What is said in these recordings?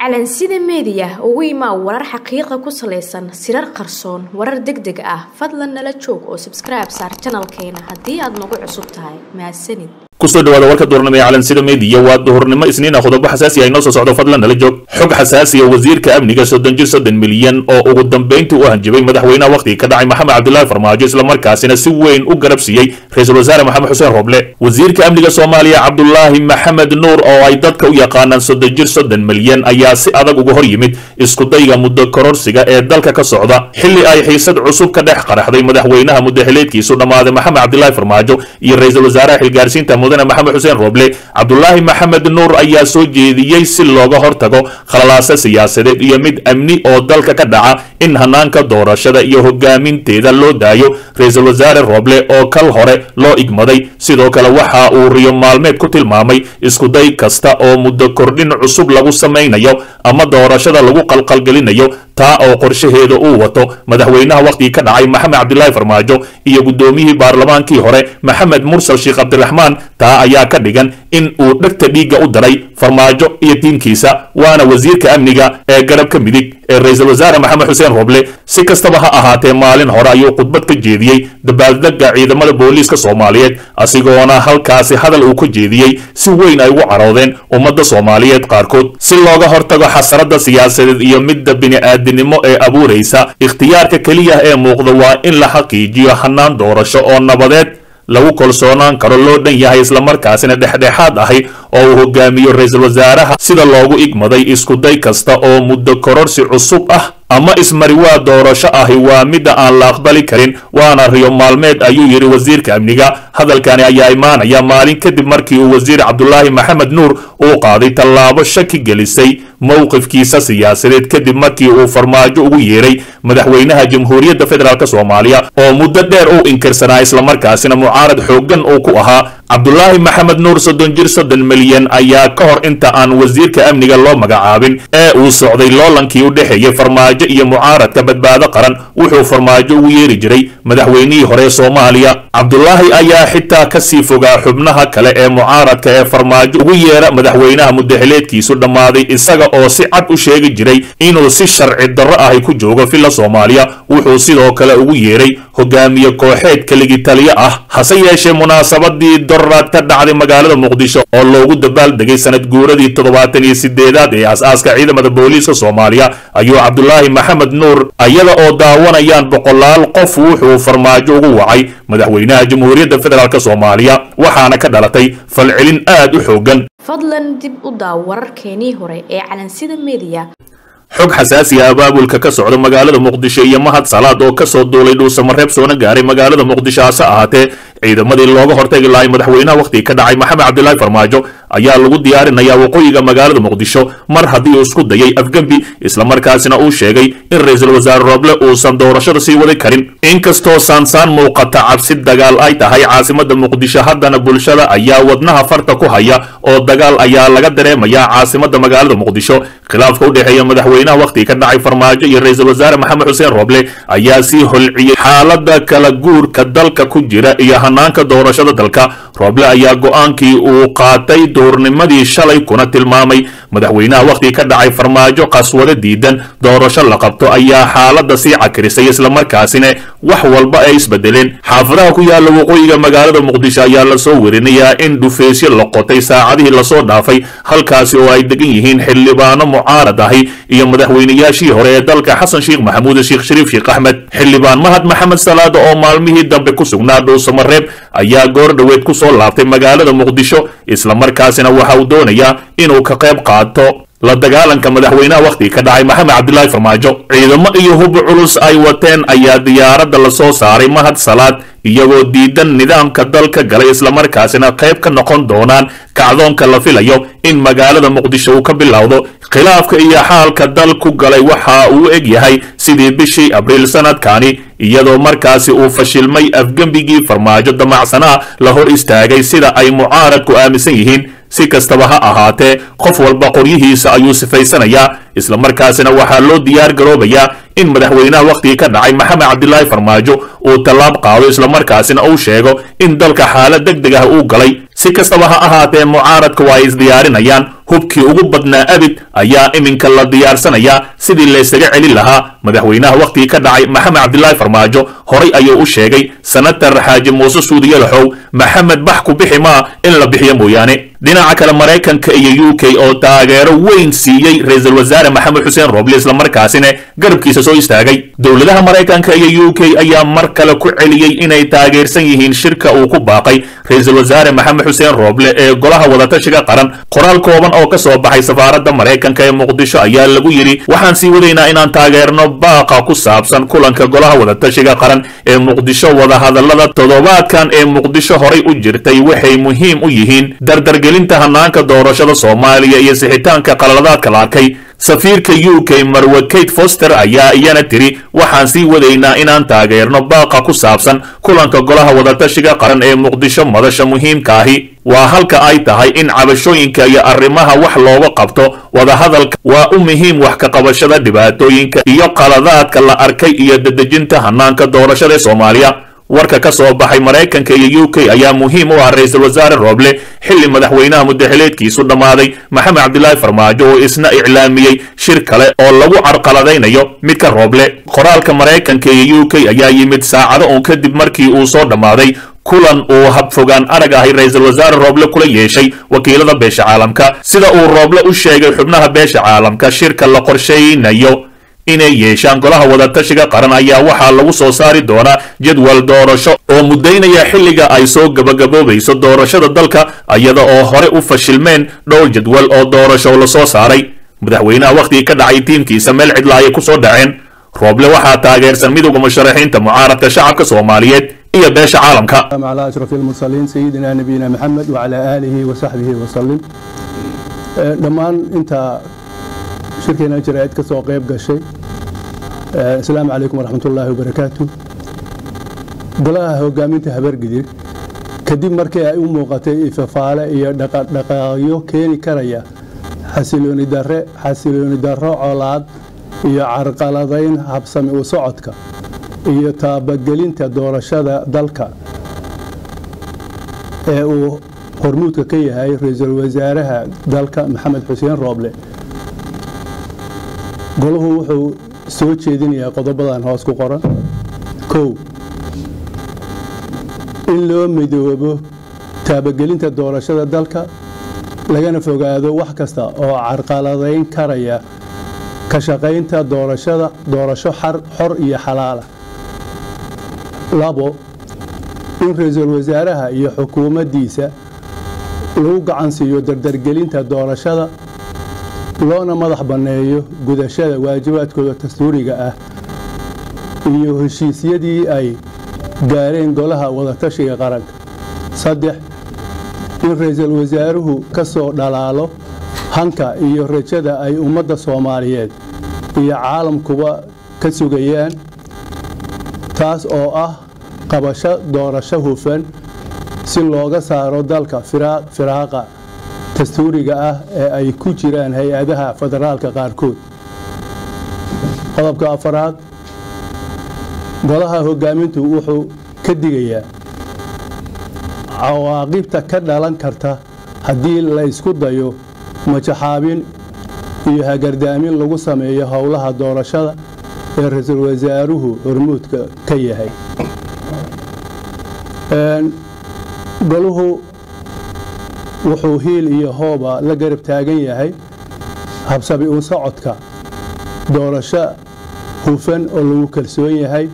calansida meediya ugu imaa warar xaqiiqa ku salaysan sirar qarsoon warar deg deg ah fadlan nala joog oo sabskribe saar janalkeena haddii aad nagu cusub tahay mahadsanid kusoo dhawaada warka duurnimo ee calansida meediya waa duhurnimo isniina qodobo xasaasi ah inoo soo socdo fadlan nala joog xog xasaasiya wasiirka amniga soddon jir soddon milyan oo ugu dambayntii u hanjabay madaxweynaha wakhtiga ka dhacay maxamed cabdilaahi farmaajo islamarkaasina si weyn u garab siiyey ra-iisul wasaare maxamed xuseen roble wasiirka amniga soomaaliya cabdulaahi maxamed nuur oo ay dadka u yaqaanaan soddon jir soddon milyan ayaa si adag uga hor yimid iskudayga muddo kororsiga ee dalka ka socda xilli ay xiisad cusub ka dhex qaraxday madaxweynaha muddaxileedkiisu dhammaaday maxamed cabdilaahi farmaajo iyo ra-iisul wasaaraha xilgaarsiinta mudane maxamed xuseen roble cabdulaahi maxamed nuur ayaa soo jeediyey si looga hortago khalalaasa siyaasadeed iyo mid amni oo dalka ka dhaca in hanaanka doorashada iyo hogaaminteeda loo daayo ra-iisul wasaare roble oo kal hore loo igmaday sidoo kale waxa uu riyo maalmeed ku tilmaamay iskuday kasta oo muddo kordhin cusub lagu samaynayo ama doorashada lagu qalqalgelinayo taa oo qorshaheeda uu wato madaxweynaha wakhtigii ka dhacay maxamed cabdilaahi farmaajo iyo guddoomiyihii baarlamaankii hore maxamed mursal sheekh cabdiraxmaan taa ayaa ka dhigan in uu dhegta dhiigga u daray farmaajo iyo tiimkiisa waana wasiirka amniga ee garabka midig ee ra-iisul wasaare maxamed xuseen roble si kastaba ha ahaatee maalin hore ayuu khudbad ka jeediyey dabaaldega ciidamada booliiska soomaaliyeed asigoona halkaasi hadal uu ka jeediyey si weyn ay ugu caroodeen ummadda soomaaliyeed qaarkood si looga hortago xasarada siyaasadeed iyo midda bini'aadinimo ee abuuraysa ikhtiyaarka keliya ee muuqda waa in la xaqiijiyo hanaan doorasho oo nabadeed lagu kalsoonaan karo loo dhan yahay islamarkaasina dhexdhexaad ahi oo uu hogaamiyo ra-iisul wasaaraha sida loogu igmaday iskuday kasta oo muddo kororsi cusub ah ama ismariwaa doorasho ahi waa midda aan la aqbali karin waana riyo maalmeed ayuu yidhi wasiirka amniga hadalkani ayaa imaanaya maalin kadib markii uu wasiir cabdulaahi maxamed nuur uu qaaday tallaabo shaki gelisay mowqifkiisa siyaasadeed kadib markii uu farmaajo ugu yeeray madaxweynaha jamhuuriyadda federaalk soomaaliya oo muddo dheer uu inkirsanaa islamarkaasina mucaarad xooggan uu ku ahaa cabdulaahi maxamed nuur soddon jir soddon milyan ayaa ka hor inta aan wasiirka amniga loo magacaabin ee uu socday loolankii u dhexeeyey farmaajo iyo mucaaradka badbaado qaran wuxuu farmaajo ugu yeeri jiray madaxweynihii hore soomaaliya cabdulaahi ayaa xitaa kasii fogaa xubnaha kale ee mucaaradka ee farmaajo ugu yeera madaxweynaha muddaxileedkiisu dhammaaday isaga oo si cad u sheegi jiray inuu si sharci darro ahi ku joogo villa soomaaliya wuxuu sidoo kale ugu yeeray hogaamiye kooxeed keligi taliyo ah hase yeeshee munaasabadii doraad ka dhacday magaalada muqdisho oo loogu dabaaldegay sanad guuradii toddobaatan iyo sideedaad ee as-aaska ciidamada booliiska soomaaliya ayuu cabdulaahi maxamed nuur iyada oo daawanayaan boqolaal qof wuxuu farmaajo ugu wacay madaxweynaha jamhuuriyadda federaalk soomaaliya waxaana ka dhalatay falcelin aad u xoogan fadlan dib u daaw wararkeenii hore ee calansida meediya xog xasaasi ah abaabulka ka socda magaalada muqdisho iyo mahad salaad oo kasoo duulay dhuusamareeb soona gaaray magaalada muqdisho hase ahaatee ciidamadii looga hortagi lahay madaxweynaha wakhtiga ka dhacay maxamed cabdilaahi farmaajo ayaa lagu diyaarinayaa waqooyiga magaalada muqdisho mar haddii uu isku dayay afgembi islamarkaasina uu sheegay in ra-iisul wasaare roble uusan doorashada sii wadi karin inkastoo saansaan muuqata cabsi dagaal ay tahay caasimada muqdisho haddana bulshada ayaa wadnaha farta ku haya oo dagaal ayaa laga dareemayaa caasimada magaalada muqdisho khilaafka u dhexeeya madaxweynaha wakhtiga ka dhacay farmaajo iyo ra-iisul wasaare maxamed xuseen roble ayaa sii holciyey xaalada kala guurka dalka ku jira iyo hanaanka doorashada dalka roble ayaa go-aankii uu qaatay duurnimadii shalay kuna tilmaamay madaxweynaha wakhtiga ka dhacay farmaajo qaswado diidan doorasho la qabto ayaa xaalada sii cakirisay islamarkaasina wax walba ay isbedeleen xaafadaha ku yaala waqooyiga magaalada muqdisho ayaa lasoo werinayaa in dhufeysyo la qotay saacadihii lasoo dhaafay halkaasi oo ay degan yihiin xildhibaano mucaarad ahi iyo madaxweynayaashii hore ee dalka xasan sheekh maxamuud sheekh shariif sheekh axmed xildhibaan mahad maxamed salaada oo maalmihii dambe ku sugnaa dhuusamareeb ayaa goor dhoweed ku soo laabtay magaalada muqdisho islamarkaasina waxa uu doonayaa inuu ka qayb qaato la dagaalanka madaxweynaha wakhtiga ka dhacay maxamed cabdilaahi farmaajo ciidamo iyo hub culus ay wateen ayaa diyaaradda lasoo saaray mahad salaad iyagoo diidan nidaamka dalka galay islamarkaasina qayb ka noqon doonaan kacdoonka la filayo in magaalada muqdisho uu ka bilowdo khilaafka iyo xaalka dal ku galay waxa uu eg yahay sidii bishii abriil sanadkani iyadoo markaasi uu fashilmay afgembigii farmaajo damacsanaa la hor istaagay sida ay mucaaradku aaminsan yihiin si kastaba ha ahaatee qof walba qoryihiisa ayuu sifaysanayaa islamarkaasina waxaa loo diyaar garoobayaa in madaxweynaha wakhtigii ka dhacay maxamed cabdilaahi farmaajo uu tallaab qaado islamarkaasina uu sheego in dalka xaalad deg deg ah uu galay si kastaba ha ahaatee mucaaradka waa ay isdiyaarinayaan hubkii ugu badnaa abid ayaa iminka la diyaarsanayaa sidii laysaga celin lahaa madaxweynaha wakhtigii ka dhacay maxamed cabdilaahi farmaajo horay ayuu u sheegay senatar xaaji muuse suudiye laxow maxamed bax ku bixi maa in la bixiyo mooyaane dhinaca kale maraykanka iyo u k oo taageero weyn siiyey ra-iisul wasaare maxamed xuseen roble islamarkaasina garabkiisa soo istaagay dowladaha maraykanka iyo u k ayaa mar kale ku celiyey inay taageersan yihiin shirka uu ku baaqay ra-iisul wasaare maxamed xuseen roble ee golaha wadatashiga qaran qoraal kooban oo ka soo baxay safaaradda maraykanka ee muqdisho ayaa lagu yidhi waxaan sii wadaynaa inaan taageerno baaqa ku saabsan kulanka golaha wadatashiga qaran ee muqdisho wadahadallada toddobaadkan ee muqdisho horay u jirtay waxay muhiim u yihiin dardargelinta hanaanka doorashada soomaaliya iyo sixitaanka qalaladaadka la arkay safiirka u k marwe kate foster ayaa iyana tiri waxaan sii wadaynaa inaan taageerno baaqa ku saabsan kulanka golaha wadatashiga qaran ee muqdisho madasha muhiimka ahi waa halka ay tahay in cabashooyinka iyo arrimaha wax looga qabto wadahadalka waa u muhiim wax ka qabashada dhibaatooyinka iyo qaladaadka la arkay iyo dedejinta hanaanka doorashada ee soomaaliya warka ka soo baxay maraykanka iyo u k ayaa muhiim u ah ra-iisul wasaare rooble xilli madaxweynaha mudaxileedkiisu dhammaaday maxamed cabdilaahi farmaajo oo isna iclaamiyey shir kale oo lagu carqaladaynayo midka rooble qoraalka maraykanka iyo u k ayaa yimid saacado uun kadib markii uu soo dhammaaday kulan uu habfogaan arag ahay ra-iisul wasaare rooble kula yeeshay wakiilada beesha caalamka sida uu rooble u sheegay xubnaha beesha caalamka shirka la qorsheynayo inay yeeshaan golaha wadatashiga qaran ayaa waxaa lagu soo saari doonaa jadwal doorasho oo muddaynaya xilliga ay soo gabagaboobayso doorashada dalka iyada oo hore u fashilmeen dhowr jadwal oo doorasho la soo saaray madaxweynaha wakhtigii ka dhacay tiimkiisa meel cidla ayay ku soo dhaceen rooble waxaa taageersan midowda musharaxiinta mucaaradka shacabka soomaaliyeed iyo beesha caalamka على أشرف المرسلين سيدنا نبينا محمد وعلى آله وصحبه وسلم dhammaan inta shirkeena jaraa'id ka soo qayb gashay asalaamu calaykum waraxmat ullaahi wabarakaatu golaha hogaaminta habargidir kadib markii ay u muuqatay ifafaale iyo dhaqdhaqaaqyo keeni karaya xasilooni darre xasilooni darro colaad iyo carqaladayn habsami u socodka iyo taabagelinta doorashada dalka ee uu hormuudka ka yahay ra-iisul wasaaraha dalka maxamed xuseen rooble golahu wuxuu soo jeedinayaa qodobadan hoos ku qoran kow in loo midoobo taabagelinta doorashada dalka lagana fogaado wax kasta oo carqaladayn karaya ka shaqaynta doorashada doorasho xor iyo xalaala labo in ra-iisul wasaaraha iyo xukuumaddiisa lagu gacan siiyo dardargelinta doorashada loona madax banneeyo gudashada waajibaadkooda dastuuriga ah iyo heshiisyadii ay gaareen golaha wadatashiga qaranka saddex in ra-iisul wasaaruhu ka soo dhalaalo hanka iyo rajada ay ummadda soomaaliyeed iyo caalamkuba ka sugayaan taas oo ah qabasho doorasho hufan si looga saaro dalka firaaqa dastuuriga ah ee ay ku jiraan hay-adaha federaalka qaarkood qodobka afaraad golaha hogaamintu wuxuu ka digayaa cawaaqibta ka dhalan karta haddii la ysku dayo majaxaabin iyo hagardaamin lagu sameeyo howlaha doorashada ee ra-iisul wasaaruhu hormuudka ka yahay goluhu wuxuu hiil iyo hooba la garab taagan yahay habsabi u socodka doorasho hufan oo lagu kalsoon yahay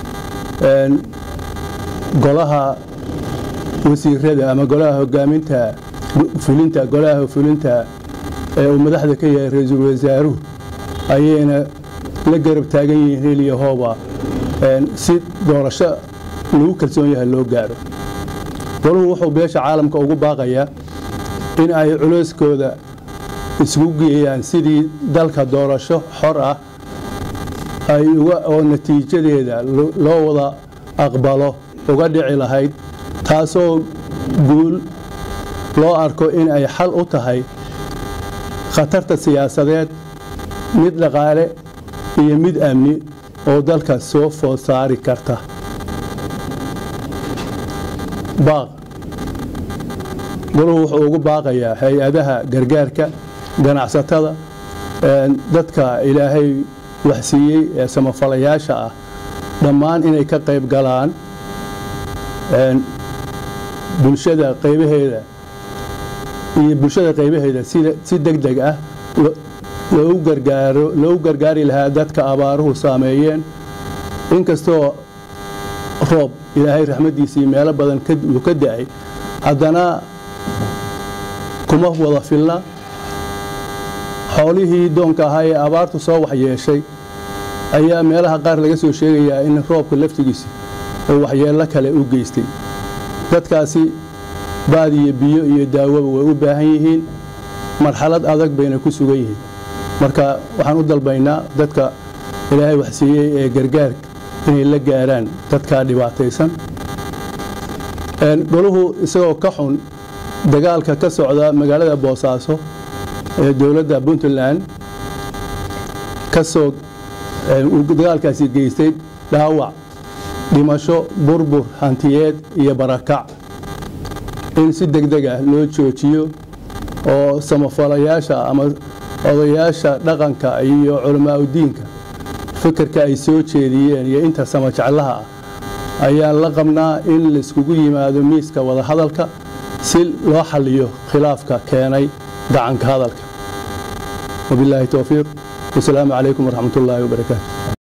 golaha wasiirada ama golaha hogaaminta fulinta golaha fulinta ee uu madaxda ka yahay ra-iisul wasaaruhu ayayna la garab taagan yihiin hiil iyo hooba si doorasho lagu kalsoon yahay loo gaaro goluhu wuxuu beesha caalamka ugu baaqayaa in ay culeyskooda isugu geeyaan sidii dalka doorasho xor ah ay oo natiijadeeda loo wada aqbalo uga dhici lahayd taasoo guul loo arko in ay xal u tahay khatarta siyaasadeed mid dhaqaale iyo mid amni oo dalka soo food saari karta baaq goluhu wuxuu ugu baaqayaa hay-adaha gargaarka ganacsatada dadka ilaahay waxsiiyey ee samafalayaasha ah dhammaan inay ka qayb galaan bulshada qaybaheeda iyo bulshada qaybaheeda si deg deg ah loogu gargaaro loogu gargaari lahaa dadka abaaruhu saameeyeen inkastoo roob ilaahay raxmaddiisii meelo badan uu ka da'ay haddana kuma wada filna xoolihii doonka ahaa ee abaartu soo waxyeeshay ayaa meelaha qaar laga soo sheegayaa in roobka laftigiisa oo waxyeello kale u geystay dadkaasi baad iyo biyo iyo daawoba way u baahan yihiin marxalad adag bayna ku sugan yihiin marka waxaan u dalbaynaa dadka ilaahay waxsiiyey ee gargaarka inay la gaaraan dadkaa dhibaataysan goluhu isagoo ka xun dagaalka ka socda magaalada boosaaso ee dowladda puntland kasoo dagaalkaasi geystay dhaawac dhimasho burbur hantiyeed iyo barakac in si deg deg ah loo joojiyo oo samafalayaasha ama odayaasha dhaqanka iyo culamaauddiinka fikirka ay soo jeediyeen iyo inta samajeclaha ah ayaan la qabnaa in laiskugu yimaado miiska wadahadalka si loo xaliyo khilaafka keenay gacanka hadalka wabilaahi towfiiq wasalaamu calaykum waraxmat ullaahi wabarakaatu